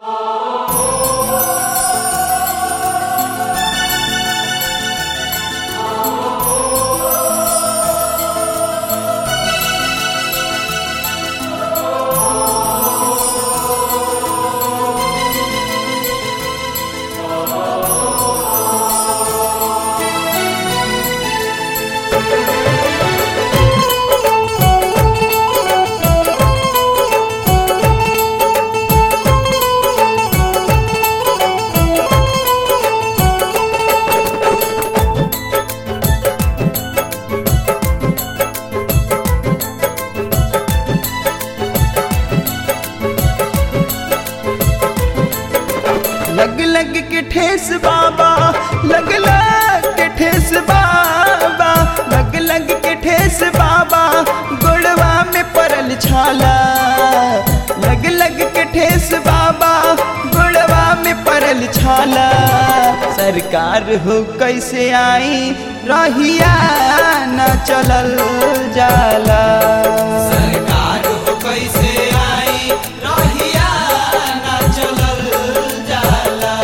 लग लग के ठेस बाबा लग लग के ठेस बाबा लग लग के ठेस बाबा गोड़वा में परल छाला लग लग के ठेस बाबा गोड़वा में परल छाला सरकार हो कैसे आई रहिया न चलल जाला सरकार हो कैसे आई रहिया ना चलल जाला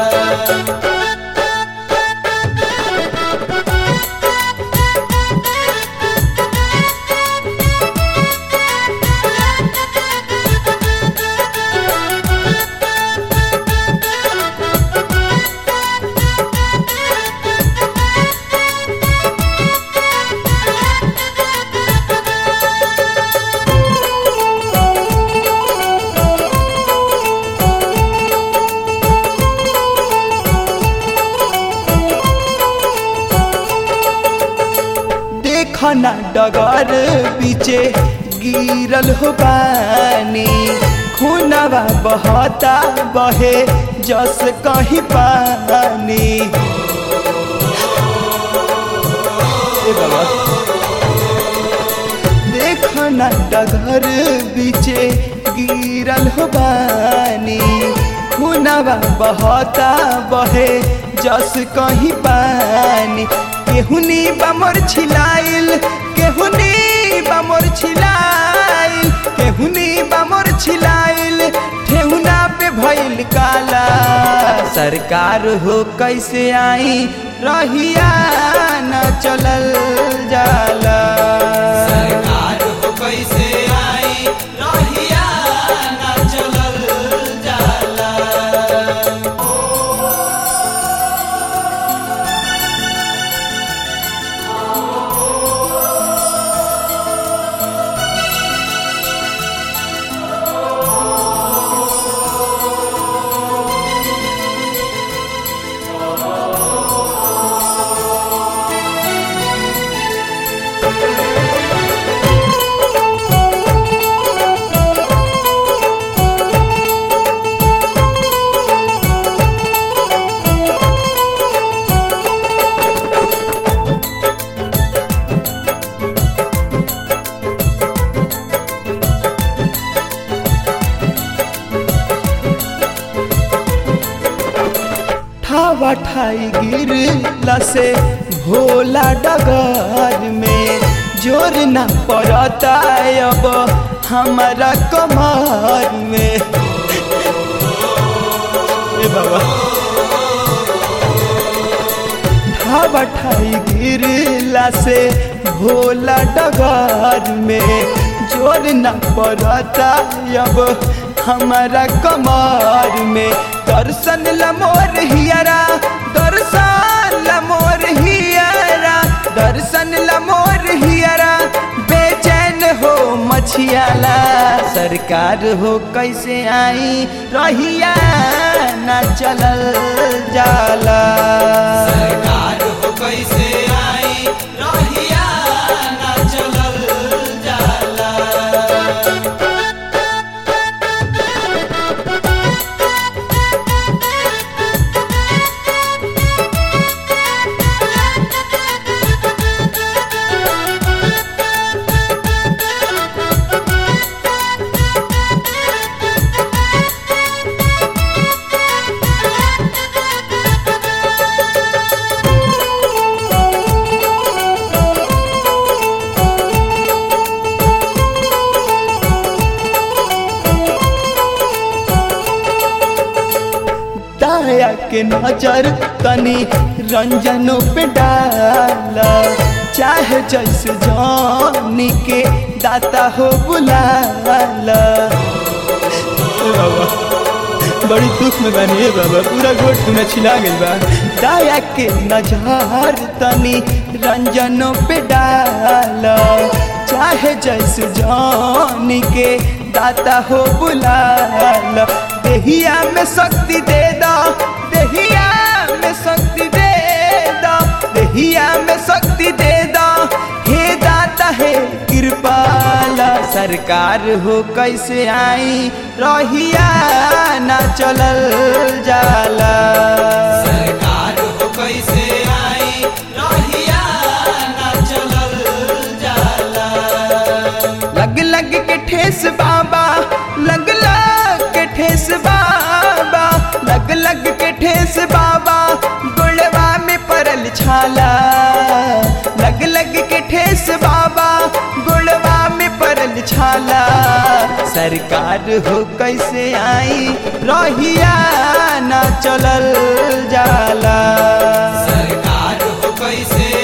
देखना डगर पीछे गिरल हो पानी खूनवा बहता बहे जस कहीं पानी ए बाबा देखना डगर पीछे गिरल हो पानी खूनवा बहता बहे जस कहीं पानी केहुनी बमर छिलाइल केहुनी बमर छिलाइल केहुनी बमर छिलाइल ठेहुना पे भइल काला सरकार हो कैसे आई रहिया न चलल जाला सरकार हो कैसे आई रहिया ना चलल जाला ठावा ठाई गिरला से भोला डगर में जोर न पड़ता अब हमारा कमर में ए बाबा ठावा ठाई गिरला से भोला डगर में जोर न पड़ता अब हमारा कमर में दर्शन लमोर हियरा दर्शन लमोर हियरा दर्शन लमोर हियरा बेचैन हो मछियाला सरकार हो कैसे आई रहिया न चलल जाला सरकार हो कैसे आई रहिया ना चलल जाला सरकार दया के नजर तनी रंजनों पे डाला चाहे जैसे जानी के दाता हो बुलाला बाबा बड़ी दुख में बनी है बाबा पूरा गोट में छिला गई बा दया के नजर तनी रंजनों पे डाला चाहे जैसे जानी के दाता हो बुलाला देहिया में शक्ति दे दो देहिया में शक्ति दे दो देहिया में शक्ति दे दो हे दाता है कृपाला सरकार हो कैसे आई रहिया ना चलल जाला सरकार हो कैसे आई रहिया ना चलल जाला लग लग के ठेस बाबा लग लग के ठेस बाबा लग लग के ठेस बाबा गुड़वा में परल छाला लग लग के ठेस बाबा गुड़वा में परल छाला सरकार हो कैसे आई रहिया ना चलल जाला सरकार हो कैसे